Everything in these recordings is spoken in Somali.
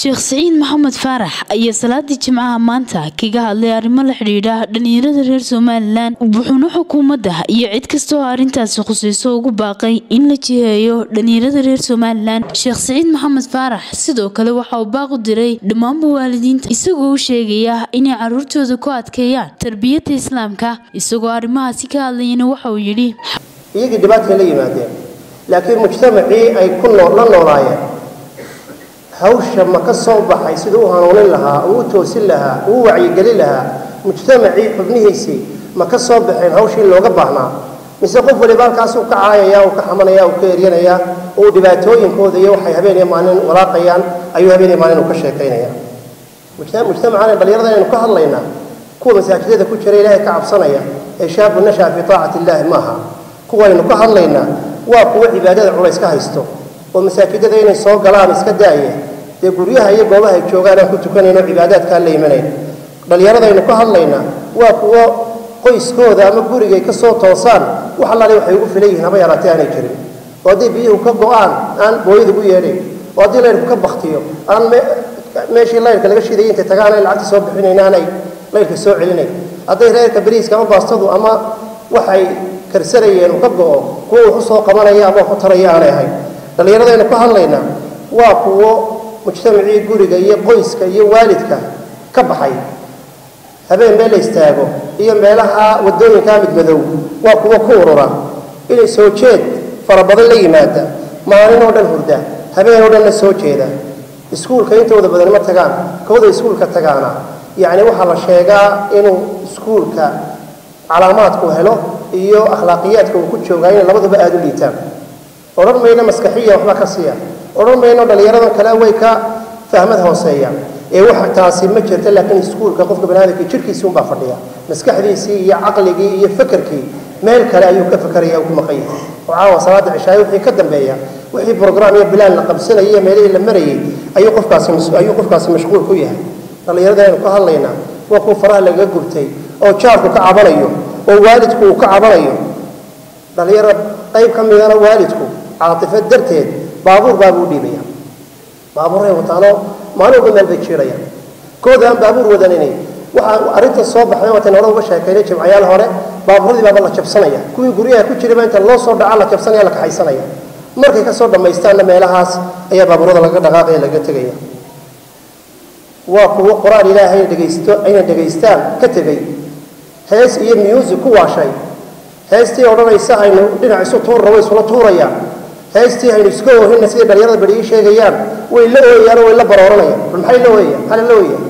sheekh siciid maxamed faarax ayaa salaadii jimcaha maanta kaga hadlay arrimo la xidhiidha dhalinyarada reer somalilan wuxuuna xukuumadda iyo cid kasta oo arrintaasi khusayso ugu baaqay in la jiheeyo dhalinyarada reer somalilan sheekh siciid maxamed faarax sidoo kale waxa uu baaq u diray dhammaanba waalidiinta isagoo u sheegaya inay caruurtooda ku adkeeyaan tarbiyadda islaamka isagoo arrimahaasi ka hadlayana waxa uu yidhi iyagii dhibaatay la yimaadeen laakiin mujtamacii ay ku la noolaayeen hawsha ma ka soo baxay siduu u hanuunin lahaa uu u toosin lahaa uu u wacyigelin lahaa mujtamacii xubnihiisii ma ka soo baxeen hawshii looga baahnaa mise qof waliba halkaas uu ka caayaya uu ka xamanaya uu ka eryanayaa uu dhibaatooyinkooda iyo waxay habeen iyo maalin walaaqayaan ayuu habeen iyo maalin uu ka sheekaynaya mujtamacana dhalinyarada aynu ka hadlaynaa kuwa masaajidada ku jira ilaahay ka cabsanaya ee shaabu nashaa fii taacati illaahi maaha kuwaynu ka hadlaynaa waa kuwo cibaadada culays ka haysto oo masaajidada inay soo galaan iska daaya dee guryaha iyo goobaha ay joogaan aan ku tukanayno cibaadaadkaan la imanayn dhallinyaradaynu ka hadlaynaa waa kuwo qoyskooda ama gurigay ka soo toosaan wax allaale waxay ugu filan yihiin haba yaraatee aanay jirin oo haddii biyuhu ka go-aan aan booyad ugu yeedhayn oo haddii laydhku ka baktiyo aan meeshii laydhka laga shidayay intay tagaan ay lacagta soo bixinayn aanay laydhka soo celinayn hadday reerka beriiska ama baastadu ama waxay karsanayeen uu ka go-o kuwo wax u soo qabanaya ama wax u taraya aanay ahayn dhallinyaradaynu ka hadlaynaa waa kuwo mujtamacii guriga iyo qoyska iyo waalidka ka baxay habeen meel la istaago iyo meelaha wadooyinkaa midmadow waa kuwo ku urura inay soo jeed farabadan la yimaada maalin oo dhan hurda habeen oo dhanna soo jeeda iskuulka intooda badan ma tagaan kooda iskuulka tagaana yacni waxaa la sheegaa inuu iskuulka calaamaadku helo iyo akhlaaqiyaadka uu ku joogaa inay labaduba aada u liitaan odhan mayno maskaxiya waxba ka siiya odhan mayno dhallinyaradan kale way ka fahmad hooseeyaan ee wax taasi ma jirta laakiin iskuulka qofka baniaadamka jirkiisii unbaa fadhiya maskaxdiisii iyo caqligii iyo fakerkii meel kale ayuu ka fakaraya ku maqan yahay oo caawa salaada cishaayo wixii ka dambeeya wixii program iyo bilaan la qabsanayay iyo meelihii la marayay ayuu qofkaasi ayuu qofkaasi mashquul ku yahay dhallinyarada aynu ka hadlaynaa waa kuwa faraha lagaga gubtay oo jaarku ka cabanayo oo waalidku uu ka cabanayo dhallinyaro qayb ka midana waalidku caatifad darteed baabuur baabuu dhiibaya baabuuray wataano maalin walba meel bay jiirayaan kooda aan baabuur wadanini waxaa arrinta soo baxday waatan hore uga sheekaynay jimcayaal hore baabuuradii baaba la jabsanaya kuwii guryaha ku jirayba inta loo soo dhaca la jabsanaya la kaxaysanaya markay kasoo dhammaystaanna meelahaas ayaa baabuurada laga dhaqaaqaya laga tegaya waa kuwo qur-aan ilaahay dhegaysto ayna dhegaystaan ka tegay hees iyo music ku waashay heestii odhanaysa aynu dhinac isu tuurra way isula tuurayaan heestii aynu iska oohina sidai dhalinyarada beri ii sheegayaan way la ooyayaan oo way la barooranayaan bal maxay la ooyayaan maxaa la ooyaya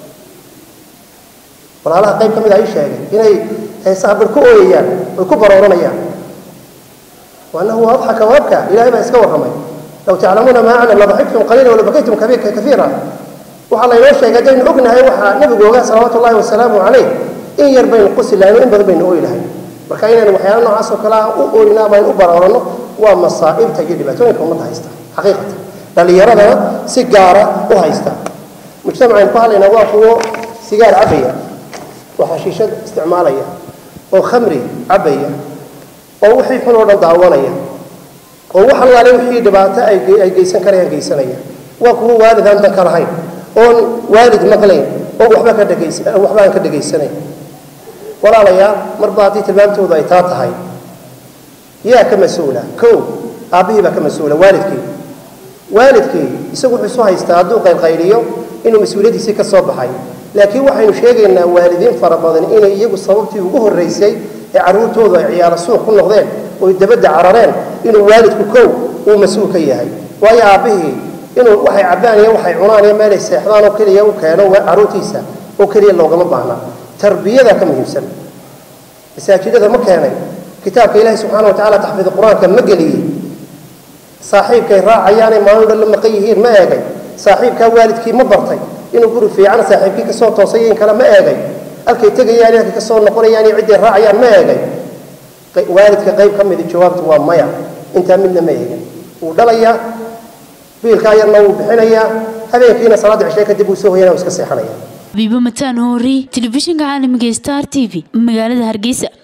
walaalaha qayb ka mid a ii sheegay inay heesaha bar ku ooyayaan way ku barooranayaan waanahu adxaka waabka ilahay baa iska warramay law taclamuuna maa aclam ladaxiktum qaliila wala bakaytum kafiira waxaa laynoo sheegay haddaynu ognahay waxaa nabigu ogaa salawaatu ullahi wasalaamu calayh in yar baynu qusi lahayn in badan baynu ooyi lahayn marka inaynu waxyaala noocaas oo kale ah u ooyna ama aynu u barooranno waa masaa'ibta iyo dhibaatooyinka ummadda haysta xaqiiqatan dhallinyaradana si gaara u haysta mujtamacaynu ku hadlaynaa waa kuwo sigaar cabbaya oo xashiishad isticmaalaya oo khamri cabbaya oo wixii xun oo dhan daawanaya oo wax allaale wixii dhibaato ay geysan karayaan geysanaya waa kuwo waalid aan dan ka lahayn oon waalid maqlayn oo waxba ka dhegays waxba aan ka dhegaysanayn walaalayaal marba haddii tilmaamtoodu ay taa tahay yaa ka mas-uula kow aabbihii baa ka mas-uula waalidkii waalidkii isagu wuxuu isu haystaa hadduu qaylqayliyo inuu mas-uuliyaddiisii ka soo baxay laakiin waxaynu sheegaynaa waalidiin fara badan inay iyagu sababtii ugu horraysay ee carruurtoodu ay ciyaaro suuq ku noqdeen oy dabadda carareen inuu waalidku kow uu mas-uul ka yahay waayo aabbihii inuu waxay cabbaan iyo waxay cunaan iyo meelay seexdaan oo keliya u keeno carruurtiisa oo keliya loogama baahna tarbiyada ka muhiimsan masaajidada ma keenay kitaabka ilaahi subxaana wa tacala taxfiid qur-aanka ma geliyey saaxiibkay raacayaanay maalin dhan la maqan yihiin ma eegay saaxiibkaa waalidkii ma bartay inuu guri fiican saaxiibkii kasoo toosay in kale ma eegay halkay tegayaan halkay kasoo noqonayaan iyo cidday raacayaan ma eegay waalidka qayb ka midi jawaabtu waa maya intaa midna ma eegin wuu dhalayaa biilkaa yarna wuu bixinayaa habeenkiina salaadda cishee kadib wuu soo hoyanaa wuu iska seexanaya biibo mataan hoori telefishinka caalamiga star t v magaalada hargeysa